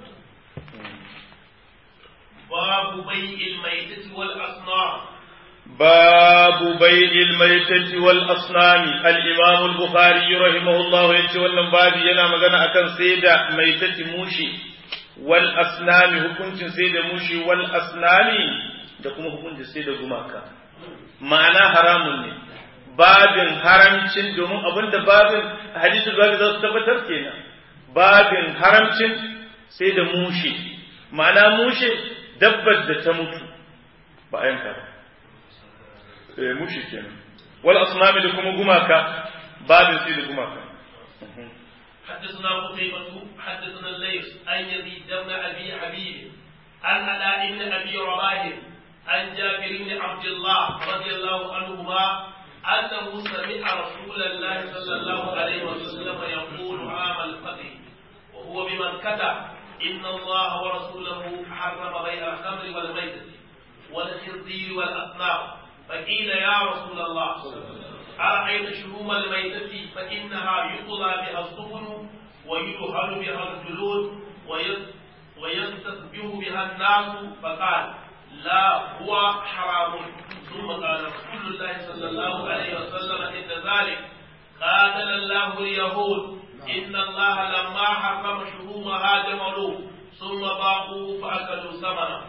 باب بيع الميتة والأصنام باب بيع الميتة والأصنام الإمام البخاري رحمه الله يتولى باب ينا مغانا أكن سيدا ميتة موشي والأصنام حكمت سيدا موشي والأصنام da kuma hukuncin sai da gumaka ma'ana haramun ne babin haramcin domin abinda babin hadisul babi za su tabbatar kenan babin haramcin sai da mushe ma'ana mushe dabbar da ta mutu ba a yanka ba eh mushi kenan wal asnami da kuma gumaka babin sai da gumaka حدثنا قتيبة حدثنا الليث عن يزيد بن أبي حبيب عن علاء بن أبي رباح عن جابر بن عبد الله رضي الله عنهما أنه سمع رسول الله صلى الله عليه وسلم يقول عام الفتح وهو بمكة إن الله ورسوله حرم بيع الخمر والميتة والخنزير والأصنام فقيل يا رسول الله أرأيت شهوم الميتة فإنها يطلى بها السفن ويدهن بها الجلود ويستسبه بها الناس فقال لا هو حرام ثم قال رسول الله صلى الله عليه وسلم عند ذلك قاتل الله اليهود إن الله لما حرم شهومها جملوه ثم باقوا فأكلوا ثمنه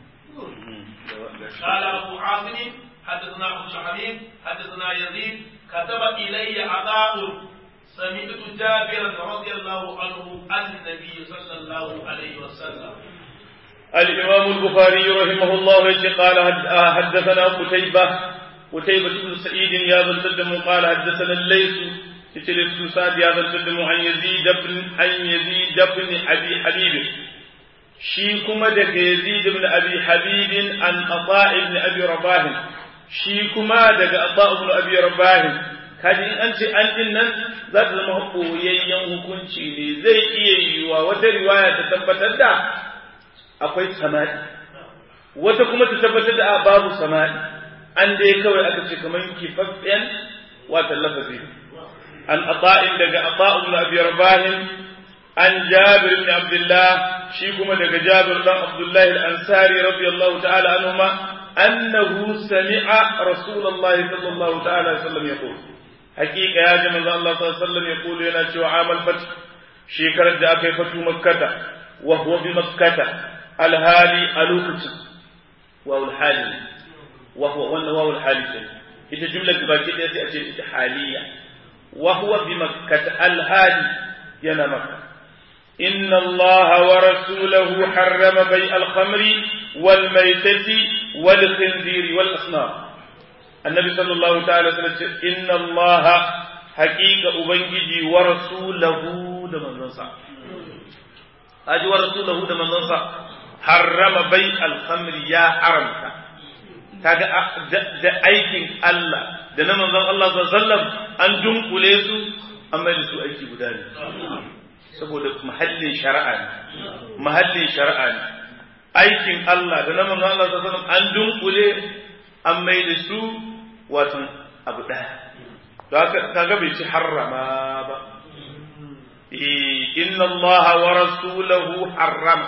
قال أبو عاصم حدثنا عبد الحميد حدثنا يزيد كتب إلي عطاء سمعت جابرا رضي الله عنه عن النبي صلى الله عليه وسلم الإمام البخاري رحمه الله قال حدثنا قتيبة قتيبة بن سعيد يا ذا القدم قال حدثنا الليث يتلف بن سعد يا ذا القدم عن يزيد بن عن يزيد بن أبي حبيب shi kuma daga Yazid ibn Abi Habib an Ata ibn Abi Rabah shi kuma daga Ata ibn Abi Rabah kaji in an ce an din nan za ta zama koyayyen hukunci ne zai iya yiwa wata riwaya ta tabbatar da akwai sama'i wata kuma ta tabbatar da babu sama'i an dai kawai aka ce kamar kifaffen wata lafazi an ata'in daga Ata ibn Abi Rabah an Jabir ibn Abdullah shi kuma daga Jabir dan Abdullah al-Ansari radiyallahu ta'ala anhuma annahu sami'a Rasulullahi sallallahu ta'ala alaihi wasallam yaqul haqiqa ya ji manzo Allah sallallahu alaihi wasallam yaqul yana cewa amal fat shekarar da aka yi fatu makkata wa huwa bi makkata alhali a lokacin wa hali wa huwa wannan wa hali ita jumlar da baki ɗaya sai a ce ita haliya wa huwa bi makkata alhali yana makka إن الله ورسوله حرم بيع الخمر والميتة والخنزير والأصنام annabi sallallahu ta'ala sallallahu ce inna allaha haqiqa ubangiji wa rasulahu da manzonsa aji wa rasulahu da manzonsa harrama bai al-khamri ya haramta kaga da aikin Allah da na manzon Allah sallallahu alaihi wasallam an dunkule su an mai da su aiki guda ne saboda mahallin shari'a ne mahallin shari'a ne aikin Allah da na manzon Allah sallallahu alaihi wasallam an dunkule an mai da su watan abu ɗaya da haka kaga bai ci harrama ba inna Allah wa rasulahu harrama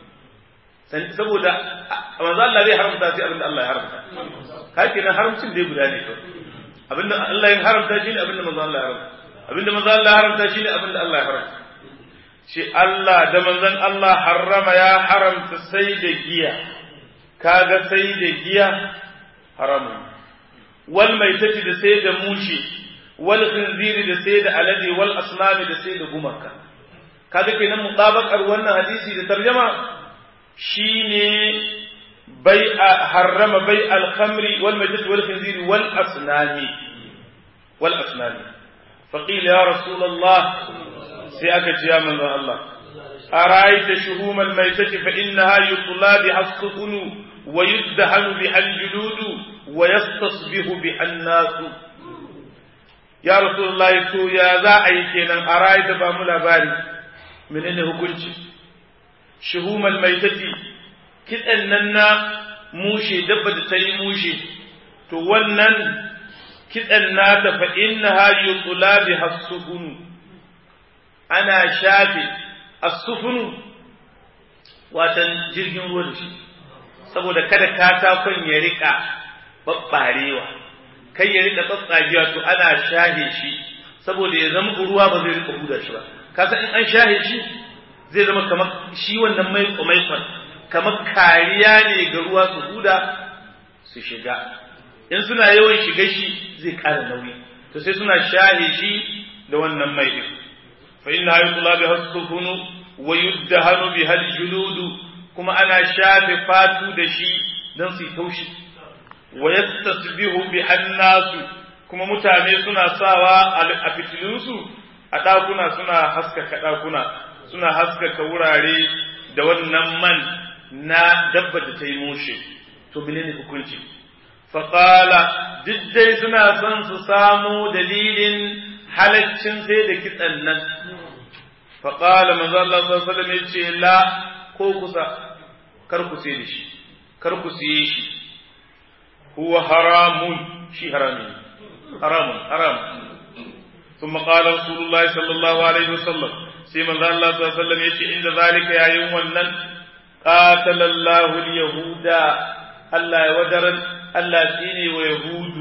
saboda manzo Allah zai haramta sai abinda Allah ya haramta kake nan haramcin dai guda ne to abinda Allah ya haramta shine abinda manzo Allah ya haramta abinda manzo Allah ya haramta shine abinda Allah ya haramta shi Allah da manzon Allah harrama ya haramta sai da giya kaga sai da giya haramun wal maitati da sai da mushi wal khinziri da sai da alade wal asnami da sai da gumaka kaga kenan mutabakar wannan hadisi da tarjama shine bai'a harrama bai al-khamri wal maitati wal khinziri wal asnami wal asnami faqila ya rasulullah sai aka ce ya manzon Allah araita shuhumal maitati fa innaha yutla bi hasqunu wa yuddahanu bi al-juludu wa yastasbihu bi an-nasu ya rasulullahi to ya za a yi kenan a rayu da ba mu labari menene hukunci shuhumal maitati kitsan nan na mushe dabba da ta yi mushe to wannan kitsan nata fa innaha yutla bi hasufunu ana shafe asufunu watan jirgin ruwa da shi saboda kada katakon ya rika babbarewa kai ya rika tsatsagiya to ana shahe shi saboda ya zama ruwa ba zai rika huda shi ba kasa in an shahe shi zai zama kamar shi wannan mai maikon kamar kariya ne ga ruwa su huda su shiga in suna yawan shiga shi zai ƙara nauyi to sai suna shahe shi da wannan mai din fa inna yutla bi hasfunu wa yuddahanu bi hal juludu kuma ana shafe fatu da shi dan su taushi wa yastasbihu bi annasu kuma mutane suna sawa a fitilunsu a ɗakuna suna haskaka ɗakuna suna haskaka wurare da wannan man na dabba da ta yi mushe to menene hukunci faƙala duk dai suna son su samu dalilin halaccin sai da kitsan nan faƙala manzo Allah sallallahu alaihi wasallam ce la ko kusa kar ku sai da shi kar ku siye shi huwa haramun shi harami haramun haram ثم قال رسول الله صلى الله عليه وسلم سيما ذا الله صلى الله عليه وسلم يتي عند ذلك يا يوم ونن قاتل الله اليهود الله ودر الله سيني ويهود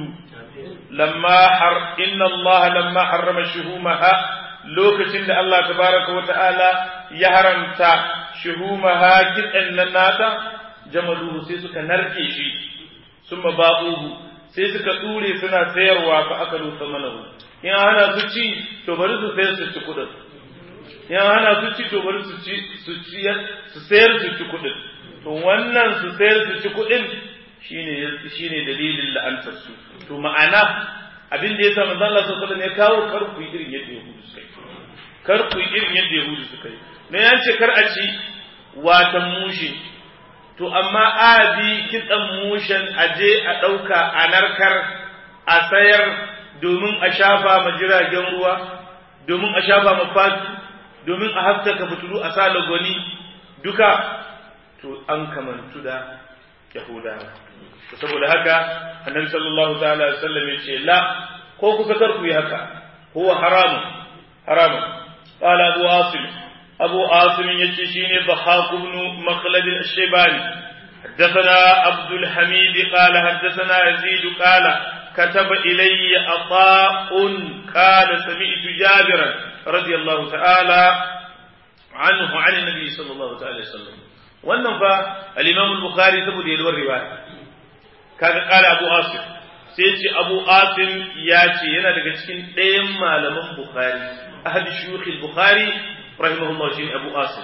لما حر إن الله لما حرم شهومها لوكتين الله تبارك وتعالى يحرمت شهومها كتن لناتا جملوه سيسك نركي ثم باقوه سيسك طولي سنة سيروا فأكلوا ثمنه in hana su ci to bari su sayar su ci kudin in hana su ci to bari su ci su ciyar su sayar su ci kudin to wannan su sayar su ci kudin shine shine dalilin la'antar su to ma'ana abin da yasa manzo Allah sallallahu alaihi wasallam ya kawo kar ku irin yadda yahudu suka yi kar ku irin yadda yahudu suka yi ne ya ce kar a ci watan mushe to amma a bi kitsan mushen aje a ɗauka a narkar a sayar domin a shafa ma jiragen ruwa domin a shafa ma fatu domin a haskaka fitulu a sa lagoni duka to an kamantu da yahudawa to saboda haka annabi sallallahu ta'ala alaihi wasallam ya ce la ko kusa kar ku yi haka huwa haramun haramun qala abu asim abu asim yace shine dhahaq ibn makhlad al-shaybani حدثنا عبد الحميد قال حدثنا يزيد قال كتب إلي عطاء قال سمعت جابرا رضي الله تعالى عنه عن النبي صلى الله عليه وسلم wannan fa al-Imam al-Bukhari saboda yalwar riwaya kaga kala Abu Asim sai ce Abu Asim ya ce yana daga cikin ɗayan malaman Bukhari ahad shuyukh al-Bukhari rahimahullah shi Abu Asim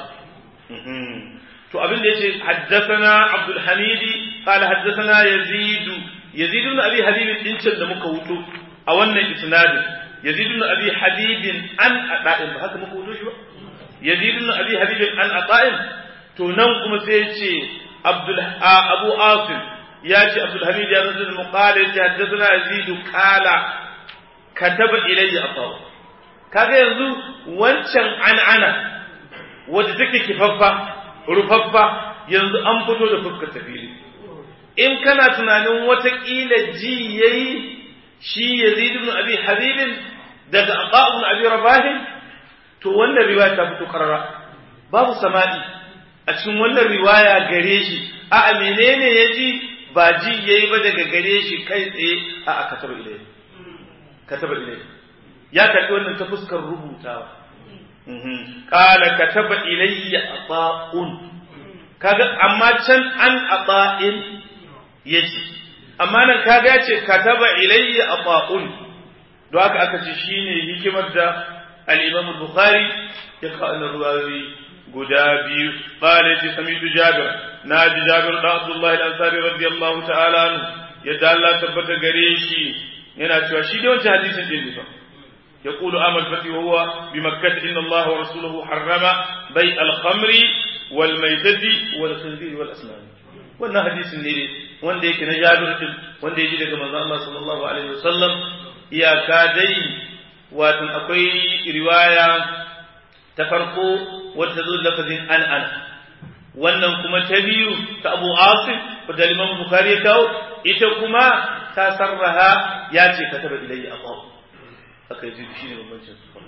to abin da yace haddathana Abdul Hamid qala haddathana Yazid yazid ibn abi habib din can da muka wuto a wannan isnadin yazid ibn abi habib an ada'in ba haka muka wuto shi ba yazid ibn abi habib an ada'in to nan kuma sai ya ce abdul abu asim ya ce abdul hamid ya zama muqala ya ce haddathana yazid qala kataba ilayya asaw kaga yanzu wancan an'ana wadda take kifaffa rufaffa yanzu an fito da fuskar tafili in kana tunanin watakila ji yayi shi yazid ibn abi habibin daga aqa ibn abi rabahin to wannan riwaya ta fito karara babu sama'i a cikin wannan riwaya gare shi a menene yaji ba ji yayi ba daga gare shi kai tsaye a kataba ilai kataba ilai ya karbi wannan ta fuskar rubutawa qala kataba ilayya ata'un kaga amma can an ata'in yace amma nan kaga yace kataba ilayya ata'un don haka aka ce shine hikimar da al-Imam al-Bukhari ya kawo ruwayoyi guda biyu qala yace samitu Jabir naji Jabir da Abdullah al-Ansari radiyallahu ta'ala anhu yadda Allah tabbata gare shi yana cewa shi da wancan hadisin din ne يقول أمل فتي وهو بمكة إن الله ورسوله حرم بيع الخمر والميتة والخنزير والأسنان wannan hadisin ne wanda yake na jabir din wanda yake daga manzon Allah sallallahu alaihi wasallam iyaka dai watan akwai riwaya ta farko wadda zo lafazin an an wannan kuma ta biyu ta Abu Asim da Imam Bukhari ya kawo ita kuma ta sarraha ya ce kataba ilayya aqab aka yi shi ne bambancin su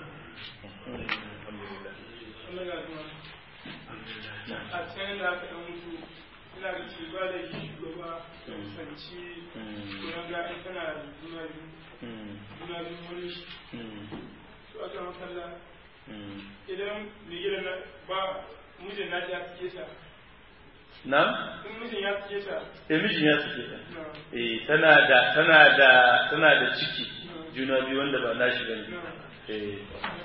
a can da aka ɗan mutu ina da ci ba da shugaba da kusanci wurin ga in tana da juna biyu juna biyu wani shi su aka makalla idan mai na ba mijin na ya fiye sa na? in mijin ya fiye sa eh mijin ya suke ta eh tana da tana da tana da ciki juna biyu wanda ba nashi bane eh